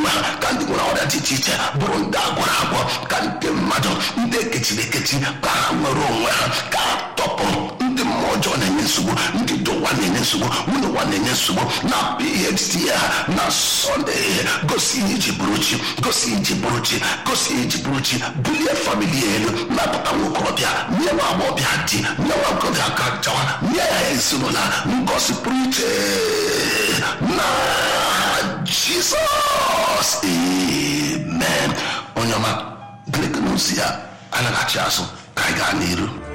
onwe ha ka ndị nwere ọrịa dị iche iche bụrụ ndị agwọrọ agwọ ka ndị mmadụ ndị ekechiri ekechi ka ha nwere onwe ha ka ha tọpụrụ ndị mmụọ ọjọọ na-enye nsogbu ndị dị ụwa na-enye nsogbu nwunye ụwa na-enye nsogbu na phd ha na sọnde gosi ihe iji bụrụ chi gosi ihe iji bụrụ chi gosi ihe iji bụrụ chi bulie famili ya elu napụta nwa okorobịa nye nwa agbọghọbịa di nye nwa okorobịa aka chawa nye ya ezinụlọ ngosi pụrụ iche na jizọs amen onye ọma gịnị ka na ozi ya anaghị achị azụ ka anyị gaa n'iru